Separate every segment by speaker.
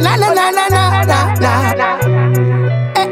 Speaker 1: na na na na na na na. Eh,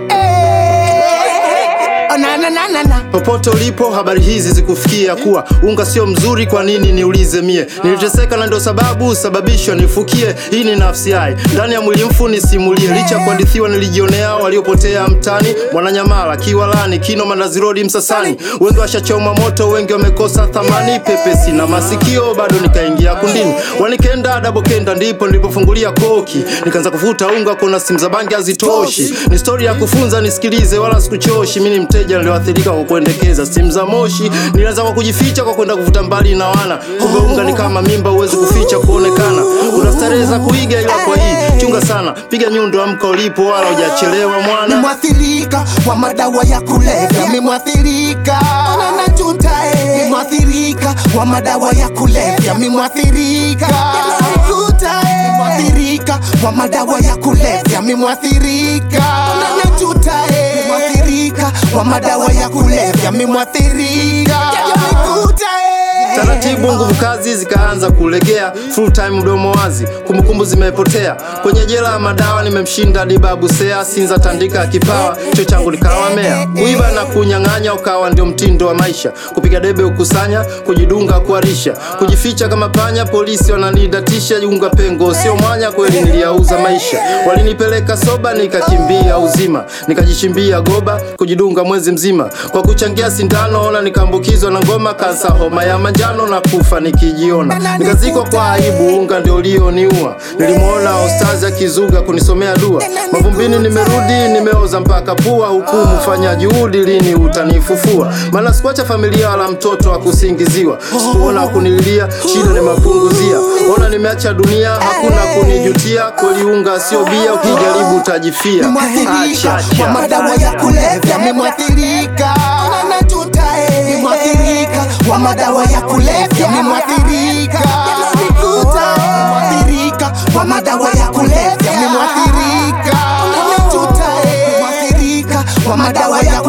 Speaker 1: eh. Oh, na na na na na.
Speaker 2: Popote ulipo habari hizi zikufikia kuwa unga sio mzuri, kwa nini niulize mie? Niliteseka na ndio sababu sababisho nifukie. Hii ni nafsi hai ndani ya mwili mfu nisimulie, licha ya kuhadithiwa nilijionea waliopotea mtani, Mwananyamala, Kiwalani, Kino, Mandazi Road, Msasani. Wengi washachoma moto, wengi wamekosa thamani, pepesi na masikio bado nikaingia kundini, wanikenda dabokenda, ndipo nilipofungulia koki, nikaanza kufuta unga, kuna simu za bangi hazitoshi. Ni stori ya kufunza, nisikilize, wala sikuchoshi. Mimi ni mteja nilioathirika kwa kuendekeza simu za moshi. Nilianza kwa kujificha kwa kwenda kuvuta mbali na wana, kumbe unga ni kama mimba, huwezi kuficha kuonekana. Una starehe za kuiga, ila kwa hii chunga sana, piga nyundo, amka ulipo, wala hujachelewa mwana.
Speaker 1: Mimwathirika wa madawa ya kulevya, mimwathirika na najuta eh. Mimwathirika wa madawa ya kulevya, mimwathirika najuta eh. Mimwathirika wa madawa ya kulevya, mimwathirika na najuta eh. Mimwathirika wa madawa ya kulevya, mimwathirika najuta eh.
Speaker 2: Taratibu nguvu kazi zikaanza kulegea, full time mdomo wazi, kumbukumbu zimepotea kwenye jela ya madawa. Nimemshinda Dibabu Sea, Sinza tandika kipawa, cho changu nikawa mea, kuiba na kunyang'anya ukawa ndio mtindo wa maisha, kupiga debe ukusanya, kujidunga kuarisha, kujificha kama panya, polisi wananidatisha, unga pengo sio mwanya, kweli niliyauza maisha, walinipeleka soba, nikakimbia uzima, nikajichimbia goba, kujidunga mwezi mzima, kwa kuchangia sindano, ona nikaambukizwa na ngoma, kansa, homa ya manjano na kufa nikijiona, nikazikwa kwa aibu, unga ndio ulioniua. Nilimwona ustazi akizuga kunisomea dua, mavumbini nimerudi, nimeoza mpaka pua. Hukumu fanya juhudi, lini utanifufua? Maana sikuacha familia wala mtoto wa kusingiziwa, sikuona kunililia, shida nimepunguzia. Ona nimeacha dunia, hakuna kunijutia. Kweli unga sio bia, ukijaribu utajifia.
Speaker 1: Mimwathirika
Speaker 2: Acha,
Speaker 1: wa
Speaker 2: acha.
Speaker 1: madawa ya kulevya, mimwathirika na najuta eh. Mimwathirika wa madawa ya kulevya, mimwathirika najuta eh. Mimwathirika wa madawa ya kulevya, mimwathirika na najuta eh. Mimwathirika wa madawa ya